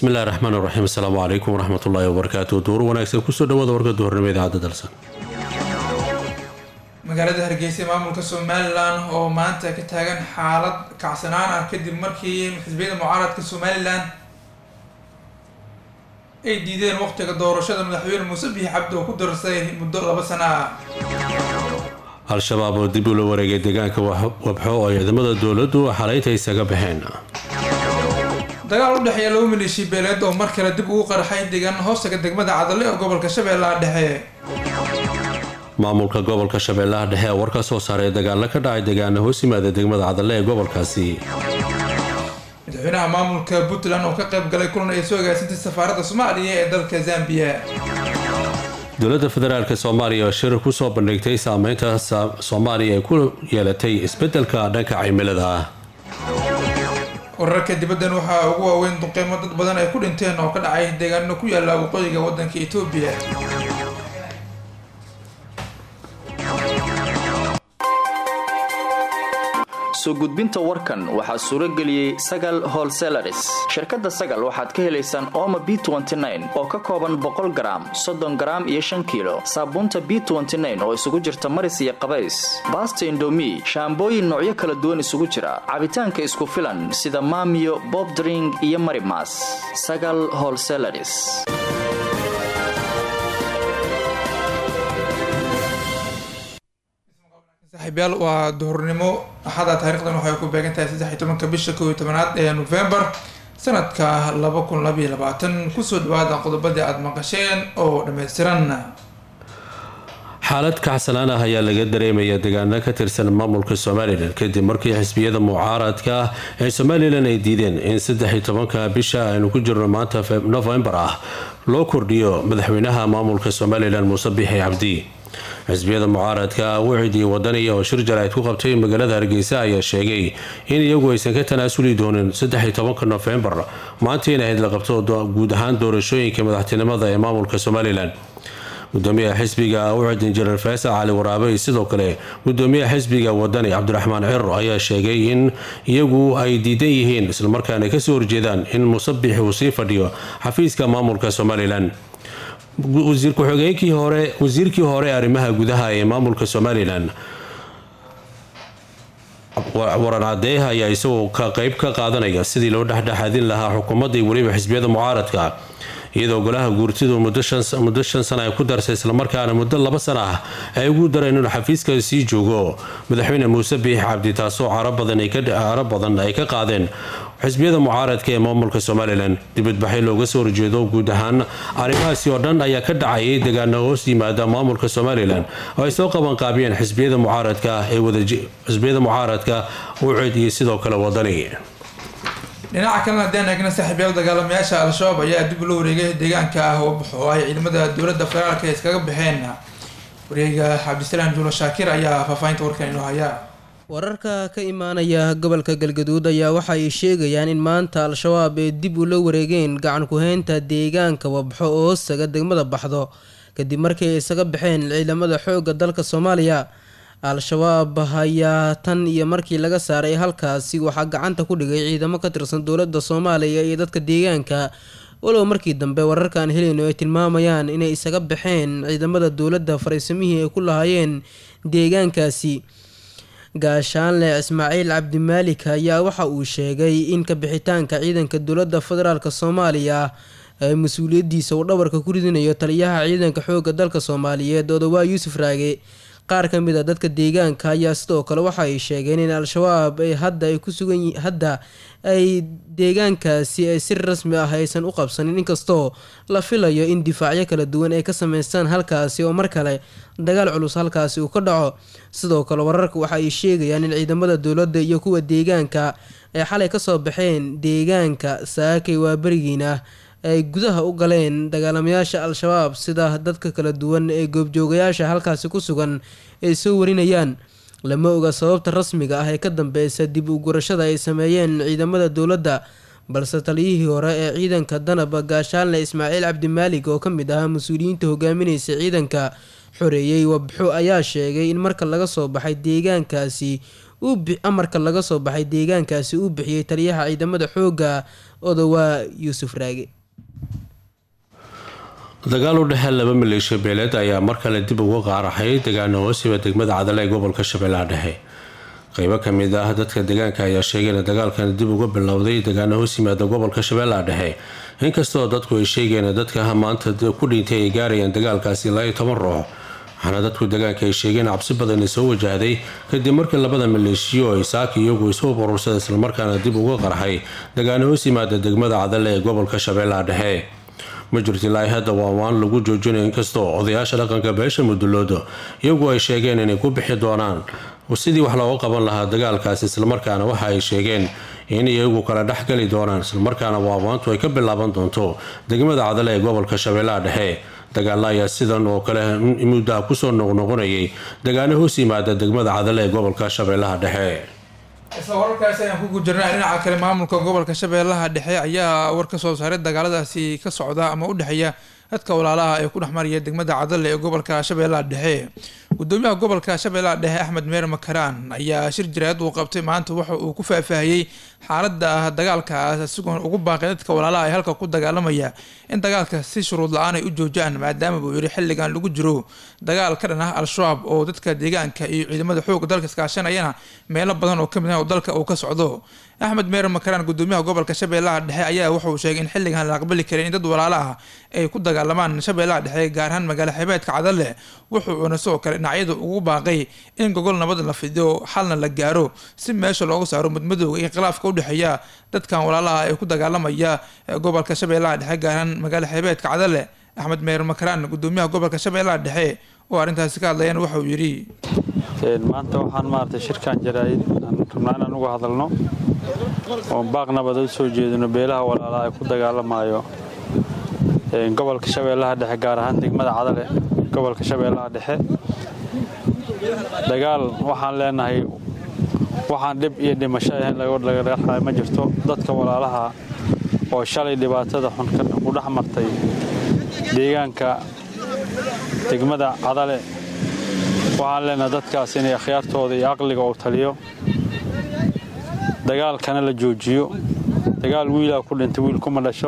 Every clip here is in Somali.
bismillahi raxmaan raxiim asalaamu calaykum waraxmat ullaahi wabarakaatu duur wanaagsan kusoo dhawaada warka duhurnimo idaacadda dalsan magaalada hargeysa maamulka somalilan oo maanta ka taagan xaalad kacsanaan ah kadib markii xisbiyada mucaaradka somalilan ay diideen waqtiga doorashada madaxweyne muuse biixi cabdi oo ku darsay muddo laba sano ah al-shabaab oo dib ula wareegay deegaanka wabxo oo ciidamada dowladdu xalaynta isaga baxeen dagaal u dhexeeya laba maleeshiya beeleed oo mar kale dib ugu qarxay deegaan hoostaga degmada cadale ee gobolka shabeellaha dhexe maamulka gobolka shabeellaha dhexe ee war ka soo saaray dagaalo ka dhacay deegaana hoos yimaada degmada cadale ee gobolkaasi madaxweynaha maamulka puntland oo ka qayb galay kulan ay soo agaasintay safaaradda soomaaliya ee dalka zambiya dowladda federaalk soomaaliya oo shir kusoo bandhigtay saameynta soomaaliya ay ku yeelatay isbedelka dhanka cimilada ah wararka dibaddan waxaa ugu waaweyn duqeymo dad badan ay ku dhinteen oo ka dhacay deegaano ku yaala waqooyiga waddanka etoobiya soo gudbinta warkan waxaa suuro geliyey sagal holselaris shirkadda sagal waxaad ka helaysaan ooma b oo ka kooban boqol garaam soddon garaam iyo shan kiilo saabuunta b oo isugu jirta maris iyo qabays baasta indomi shaambooyin noocyo kala duwan isugu jira cabitaanka isku filan sida maamiyo bobdring iyo marimas sagal holselaris saaxiibyaal waa duhurnimo axada taarikhdan waxay ku beegan tahay saddex iyo tobanka bisha kow iyo tobanaad ee novembar sanadka laba kun labaiyo labaatan kusoo dhawaada qodobadii aada maqasheen oo dhammaystiran xaalad kacsanaan ah ayaa laga dareemaya deegaano ka tirsan maamulka somalilan kadib markii xisbiyada mucaaradka ee somalilan ay diideen in saddex iyo tobanka bisha aynu ku jirno maanta novembar ah loo kordhiyo madaxweynaha maamulka somalilan muuse biixi cabdi xisbiyada mucaaradka wicid iyo wadaniya oo shir jaraa'id ku qabtay magaalada hargeysa ayaa sheegay in iyagu aysan ka tanaasuli doonin saddex iyo tobanka nofembar maanta in ahayd la qabto guud ahaan doorashooyinka madaxtinimada ee maamulka somalilan gudoomiyaha xisbiga wicid injineer faysal cali waraabe iyo sidoo kale gudoomiyaha xisbiga wadani cabdiraxmaan ciro ayaa sheegay in iyagu ay diidan yihiin islamarkaana kasoo horjeedaan in musabix uu sii fadhiyo xafiiska maamulka somalilan wasiir ku-xigeenkii hore wasiirkii hore arrimaha gudaha ee maamulka somalilan waran cadeeh ayaa isagoo ka qeyb ka qaadanaya sidii loo dhexdhexaadin lahaa xukuumadda iyo weliba xisbiyada mucaaradka iyadoo golaha guurtidu muddo shan sana ay ku darsay islamarkaana muddo laba sana ah ay ugu dareen inuu xafiiska sii joogo madaxweyne muuse biix cabdi taasoo caro badan ay ka qaadeen xisbiyada mucaaradka ee maamulka somalilan dibadbaxyo looga soo horjeedo guud ahaan arrimahaasi oo dhan ayaa ka dhacayay deegaano hoos yimaada maamulka somalilan oo ay soo qabanqaabiyeen xisbiyada mucaaradka ee xisbiyada mucaaradka ucid iyo sidoo kale wadani dhinaca kalena haddaan eegna saaxiibyaal dagaalamayaasha al-shabaab ayaa dib loo wareegay deegaanka ah wabxo ay ciidamada dowladda federaalka iskaga baxeen wareega cabdisalaam juulo shaakir ayaa faahfaahinta warkan inoo hayaa wararka ka imaanaya gobolka galgaduud ayaa waxa ay sheegayaan in maanta al-shabaab ay dib ula wareegeen gacan ku-heynta deegaanka wabxo oo hoostaga degmada baxdo kadib markii ay isaga baxeen ciidamada xoogga dalka soomaaliya al-shabaab ayaa tan iyo markii laga saaray halkaasi waxaa gacanta ku dhigay ciidamo ka tirsan dowladda soomaaliya iyo dadka deegaanka walow markii dambe wararkaan helayno ay tilmaamayaan inay isaga baxeen ciidamada dowladda fariisamihii ay ku lahaayeen deegaankaasi gaashaanle ismaaciil cabdimaalik ayaa waxa uu sheegay in ka bixitaanka ciidanka dowladda federaalk soomaaliya ee mas-uuliyadiisa uu dhabarka ku ridinayo taliyaha ciidanka xoogga dalka soomaaliyeed odawaa yuusuf raage qaar ka mid a dadka deegaanka ayaa sidoo kale waxa ay sheegeen in al-shabaab ay hadda ay ku sugan hadda ay deegaankaasi ay si rasmi ah aysan u qabsanin inkastoo la filayo in difaacyo kala duwan ay ka sameystaan halkaasi oo mar kale dagaal culus halkaasi uu ka dhaco sidoo kale wararka waxa ay sheegayaan in ciidamada dowladda iyo kuwa deegaanka ay xalay kasoo baxeen deegaanka saakay waa berigiina ay gudaha u galeen dagaalamayaasha al-shabaab sida dadka kala duwan ee goobjoogayaasha halkaasi ku sugan ay soo warinayaan lama oga sababta rasmiga ah ee ka dambeysa dib u gurashada ay sameeyeen ciidamada dowladda balse taliyihii hore ee ciidanka danaba gaashaanle ismaaciil cabdimaalig oo ka mid ahaa mas-uuliyiinta hogaaminaysa ciidanka xoreeyey wabxo ayaa sheegay in marka laga soo baxay deegaankaasi amarka laga soo baxay deegaankaasi uu bixiyey taliyaha ciidamada xoogga odawaa yuusuf raage dagaal u dhexee laba maleeshiya beeleed ayaa mar kale dib uga qaaraxay degaano hoosiba degmada cadale ee gobolka shabeellaha dhexe qeybo kamid ah dadka deegaanka ayaa sheegay in dagaalkan dib uga bilowday degaano hoos yimaada gobolka shabeellaha dhexe inkastoo dadku ay sheegeen dadka maanta ku dhintay ay gaarayaan dagaalkaasi ilaa iyo toban ruux waxaana dadku deegaanka ay sheegeen cabsi badan soo wajahday kadib markii labada maleeshiyo ay saaki iyagu isu urursada islamarkaana dib uga qarxay degaano hoos yimaada degmada cadale ee gobolka shabeellaha dhexe ma jirto ilaa hadda waawaan lagu joojinayo inkastoo odayaasha dhaqanka beesha muduloodo iyagu ay sheegeen inay ku bixi doonaan sidii wax looga qaban lahaa dagaalkaasi islamarkaana waxa ay sheegeen in iyagu kala dhexgali doonaan islamarkaana waawaantu ay ka bilaaban doonto degmada cadale ee gobolka shabeellaha dhexe dagaala ayaa sidan oo kale muddaha kusoo noqnoqonayay dagaano hoos yimaada degmada cadale ee gobolka shabeellaha dhexe isla wararkaasi ayaan ku gujirnaa dhinaca kale maamulka gobolka shabeellaha dhexe ayaa war ka soo saaray dagaaladaasi ka socda ama u dhexeeya dadka walaalaha ee ku dhexmaraya degmada cadale ee gobolka shabeellaha dhexe gudoomiyaha gobolka shabeellaha dhexe axmed meer makaraan ayaa shir jiraayad uu qabtay maanta waxa uu ku faahfaahiyey xaalada dagaalkaas isagoon ugu baaqay dadka walaalaha ee halka ku dagaalamaya in dagaalka si shuruud la-aan ay u joojaan maadaama buu yidhi xilligan lagu jiro dagaal ka dhan ah al-shabaab oo dadka deegaanka iyo ciidamada xooga dalka iskaashanayana meelo badan oo kamid ah oo dalka uu ka socdo axmed meer makaraan gudoomiyaha gobolka shabeellaha dhexe ayaa wuxuu sheegay in xilligan la aqbali karin in dad walaala ah ay ku dagaalamaan shabeellaha dhexe gaar ahaan magaalo xebeedka cadale wuxuuna sidoo kale dhinacyada ugu baaqay in gogol nabad la fidiyo xalna la gaaro si meesha looga saaro mudmadowga iyo khilaafka udhexeeya dadkan walaalaha ee ku dagaalamaya gobolka shabeellaha dhexe gaar ahaan magaalo xebeedka cadale axmed meer makaraan gudoomiyaha gobolka shabeellaha dhexe oo arrintaasi ka hadlayaan waxa uu yidhi maanta waxaan maaragtay shirkan jaraa'id aan rabnaa inaan uga hadalno oon baaq nabad u soo jeedino beelaha walaalaha ay ku dagaalamayo gobolka shabeellaha dhexe gaar ahaan degmada cadale gobolka shabeellaha dhexe dagaal waxaan leenahay waxaan dhib iyo dhimasho ahayn laga dhaxay ma jirto dadka walaalaha oo shalay dhibaatada xun ku dhex martay deegaanka degmada cadale waxaan leenahay dadkaas inay akhyaartooda iyo aqliga uu taliyo dagaalkana la joojiyo dagaal wiilaa ku dhintay wiil kuma dhasho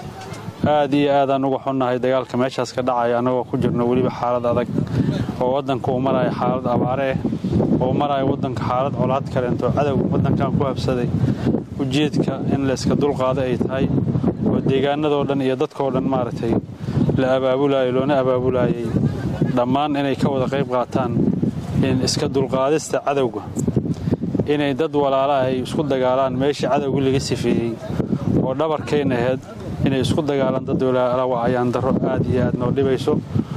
aad iyo aadaan uga xunnahay dagaalka meeshaas ka dhacaya annagoo ku jirno weliba xaalad adag oo waddanka uu maraya xaalad abaare ah oo maraya waddanka xaalad colaad kaleento cadowga waddankan ku habsaday ujeedka in layska dulqaado ay tahay oo deegaanadoo dhan iyo dadkoo dhan maaragtay la abaabulayo loona abaabulaayay dhammaan inay ka wada qayb qaataan in iska dulqaadista cadowga inay dad walaalaah ay isku dagaalaan meeshii cadowgii laga sifeeyey oo dhabarkayna ahayd inay isku dagaalaan dad walaala waa ayaan darro aad iyo aad noo dhibayso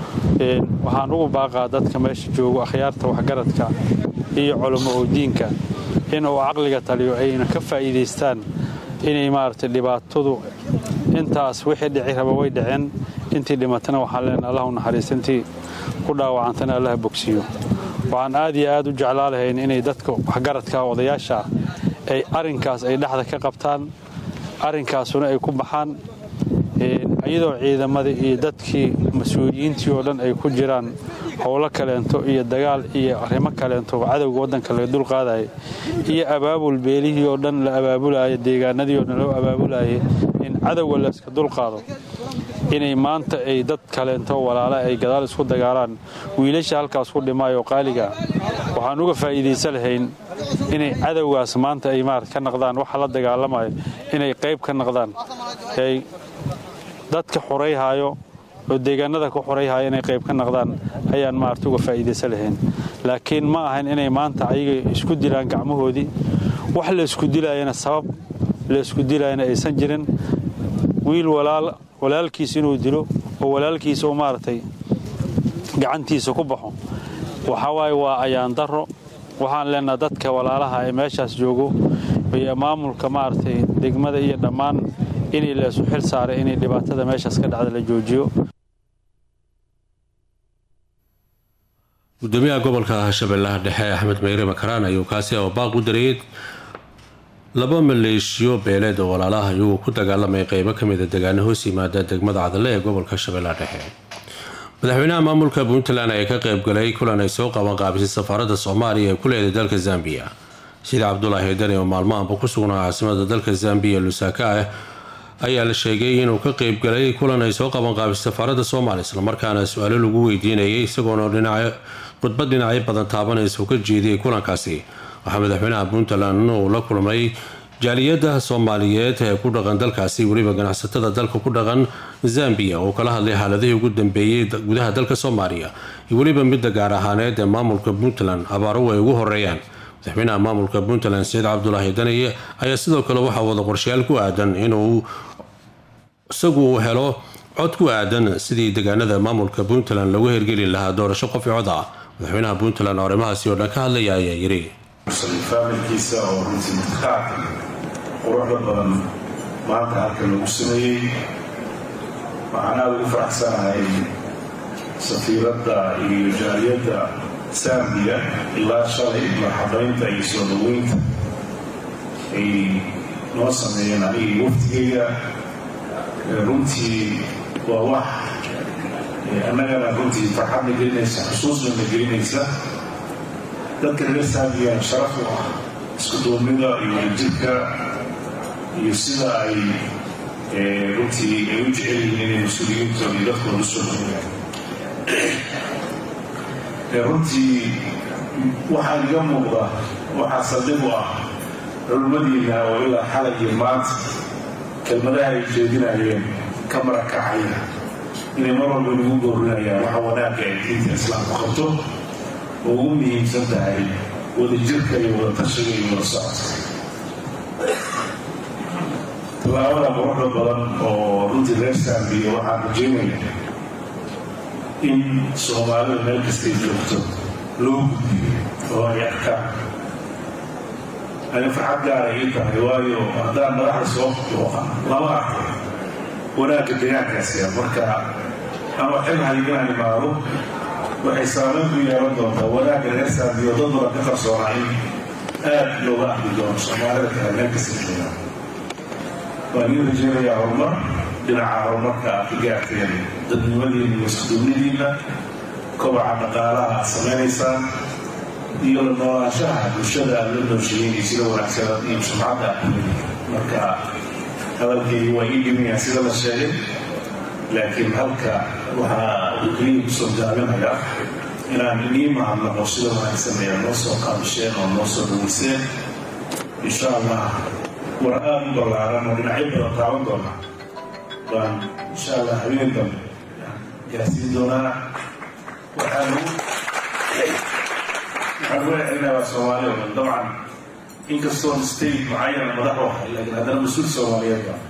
waxaan ugu baaqaa dadka meesha joogo akhyaarta waxgaradka iyo culummo oo diinka inuu caqliga taliyo ayna ka faa'iidaystaan inay maaragtay dhibaatadu intaas wixii dhici raba way dhaceen intii dhimatana waxaan leenahay allah u naxariista intii ku dhaawacantana allaha bogsiiyo waxaan aad iyo aad u jeclaa lahayn inay dadka waxgaradka odayaasha ay arrinkaas ay dhexda ka qabtaan arrinkaasuna ay ku baxaan iyadoo ciidamadii iyo dadkii mas-uuliyiintii oo dhan ay ku jiraan howlo kaleento iyo dagaal iyo arrimo kaleento cadowga waddanka laga dulqaadaya iyo abaabul beelihii oo dhan la abaabulaya deegaanadii oo dhan loo abaabulaya in cadowga la iska dulqaado inay maanta ay dad kaleento walaala ay gadaal isku dagaalaan wiilasha halkaas ku dhimaayo qaaliga waxaan uga faa'iidaysan lahayn inay cadowgaas maanta ay maarad ka naqdaan waxa la dagaalamayo inay qayb ka naqdaan ay dadka xurayhaayo oo deegaanada ku xurayhaayo inay qayb ka naqdaan ayaan maarata uga faa'iidaysan lahayn laakiin ma ahayn inay maanta ayaga isku dilaan gacmahoodii wax la isku dilaayana sabab la isku dilaayana aysan jirin wiil walaal walaalkiis inuu dilo oo walaalkiisa uu maaragtay gacantiisa ku baxo waxaa waaye waa ayaan darro waxaan leenaha dadka walaalaha ee meeshaas joogo iyo maamulka maaragtay degmada iyo dhammaan inay la isu xil saaray inay dhibaatada meeshaas ka dhacda la joojiyo gudoomiyaha gobolka shabeellaha dhexe axmed meyre makaraan ayuu kaasi oo baaq u dareeyay laba maleeshiyo beeleed oo walaalaha iyagoo ku dagaalamay qeybo kamida degaano hoos yimaada degmada cadale ee gobolka shabeellaha dhexe madaxweynaha maamulka puntland ayaa ka qeybgalay kulan ay soo qaban qaabisay safaaradda soomaaliya ee ku leeday dalka zambiya sida cabdulaahi dani oo maalmahanba ku sugnaa caasimada dalka zambiya lusaka ah ayaa la sheegay inuu ka qeybgalay kulan ay soo qaban qaabisay safaaradda soomaaliya islamarkaana su-aalo lagu weydiinayay isagoona dhinac khudbad dhinacyo badan taabanaysa uu ka jeediyay kulankaasi waxaa madaxweynaha puntland uu la kulmay jaaliyadda soomaaliyeed ee ku dhaqan dalkaasi weliba ganacsatada dalka ku dhaqan zambiya oo kala hadlay xaaladihii ugu dambeeyey gudaha dalka soomaaliya iyo weliba midda gaar ahaaneed ee maamulka puntland abaaruhu ay ugu horeeyaan madaxweynaha maamulka puntland saciid cabdulaahi daniye ayaa sidoo kale waxaa wada qorshayaal ku aadan inuu isagu helo cod ku aadan sidii deegaanada maamulka puntland lagu hergeli lahaa doorasho qof i cod ah madaxweynaha puntland oo arrimahaasi oo dhan ka hadlaya ayaa yiri faamilkiisa oo runtii mutaqaadka quruxda badan maanta halkan lagu sameeyey waxaan aada ugu faraxsanahay safiiradda iyo jaaliyadda sambiya ilaa shalay marxabaynta iyo soo dhaweynta ay noo sameeyeen anigii waftigeyga runtii waa wax annagana runtii farxadna gelinaysa xusuusnana gelinaysa dadka reer saambiyan sharaf u ah isku duubnida iyo wadajirka iyo sida ay runtii ay u jecel yihiin inay mas-uuliyiintooda iyo dadkooda u soo dhaweeyaan runtii waxaa iga muuqda waxaa saldhig u ah culmadiina oo ilaa xalay iyo maanta kelmadaha ay jeedinayeen ka marakacaya inay mar walba inagu goorinayaan waxa wanaagga ay diinta islaamku qabto oo ugu muhiimsan tahay wadajirka iyo wada tashiga iyo wada socodka tallaabada quruxda badan oo runtii reer saambiya waxaan rajeynaya in soomaalida meel kastay joogto loo gudbiyo oo ay arkaan ani farxad gaara ii tahay waayo haddaan madaxda soo booqa lama arko wanaagga deegaankaasi marka ama xilhay inaan imaado waxay saameyn ku yeelan doontaa wanaagga reer saambiyo dad badan ka qarsoonaa in aad looga arki doono soomaalida kale meel kasta joogaan waan ii rajeynayaa horumar dhinaca horumarka aad ka gaarteen dadnimadiina iyo iskuduubnidiina kobaca dhaqaalaha aad samaynaysaan iyo la noolaanshaha bulshada aad la noosheeyeen iyo sida wanaagsanad iyo sumcadda aad marka hadalkaygi waa ii dhimayaa sida la sheegay laakiin halka waxaa uu keliya kusoo gaabinaya inaan inii mahadnaqo sida wanaagsan ayaa noo soo qaabisheen oo noo soo dhaweyseen insha allah war aada u ballaaran oo dhinacyo badan taaban doona baan insha allah habeen dambe gaarsiin doonaa waxaan waxaan uga celinayaa waa soomaali oo dhan dabcan inkastoo state mucayana madax u ahay laakiin haddana mas-uul soomaaliyeed baa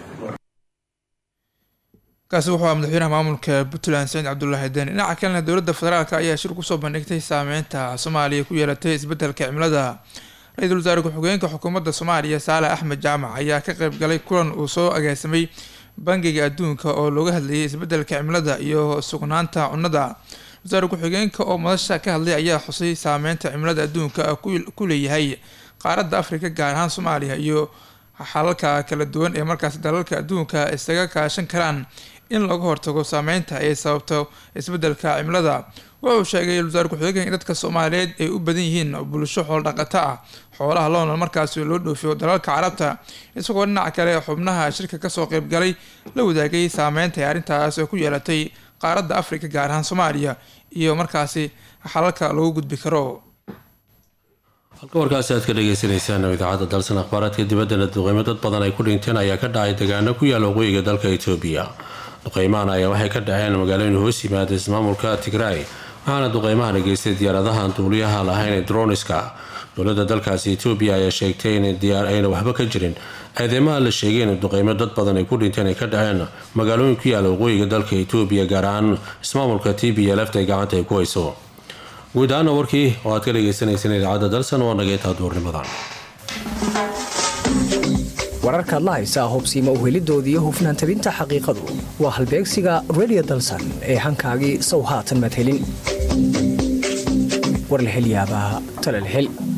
kaasi wuxuu ah madaxweynaha maamulka puntland saciid cabdulaahi deni dhinaca kalena dowladda federaalk ayaa shir kusoo bandhigtay saameynta soomaaliya ku yeelatay isbedelka cimilada ra-iisul wasaare ku-xigeenka xukuumadda soomaaliya saale axmed jaamac ayaa ka qeyb galay kulan uu soo agaasamay bangiga adduunka oo looga hadlayay isbedelka cimilada iyo sugnaanta cunnada wasaare ku-xigeenka oo madasha ka hadlay ayaa xusay saameynta cimilada adduunka ku leeyahay qaaradda afrika gaar ahaan soomaaliya iyo xalalka kala duwan ee markaas dalalka adduunka isaga kaashan karaan in laga hortago saameynta ay sababto isbedelka cimilada wuxuu sheegay wasaare ku-xigeenka in dadka soomaaliyeed ay u badan yihiin bulsho xooldhaqato ah xoolaha loona markaasi loo dhoofiyo dalalka carabta isagoo dhinaca kale xubnaha shirka kasoo qeybgalay la wadaagay saameynta ay arrintaas ku yeelatay qaaradda afrika gaar ahaan soomaaliya iyo markaasi xalalka lagu gudbi karo halka warkaasi aad ka dhageysaneysaan idaacadda dalsan akhbaaraadka dibaddana duqeymo dad badan ay ku dhinteen ayaa ka dhacay degaano ku yaala waqooyiga dalka etoobiya duqeymahan ayaa waxay ka dhaceen magaalooyin hoos yimaada ismaamulka tigraay waxaana duqeymahan geystay diyaaradahan duuliyaha lahayn ee droniska dowladda dalkaasi etoobiya ayaa sheegtay inayna waxba ka jirin eedeymaha la sheegay in duqeymo dad badan ay ku dhinteen ay ka dhaceen magaalooyin ku yaala waqooyiga dalka etoobiya gaar ahaan ismaamulka t b lft ay gacanta ay ku hayso guud ahaana warkii oo aad ka dhageysaneyseen idaacadda dalsan waa nageetaa duurnimadan wararkaad la haysaa hubsiima uhelidooda iyo hufnaan tabinta xaqiiqadu waa halbeegsiga redio dalsan ee hankaagii sow haatan madhelin war la hel yaabaa tala la hel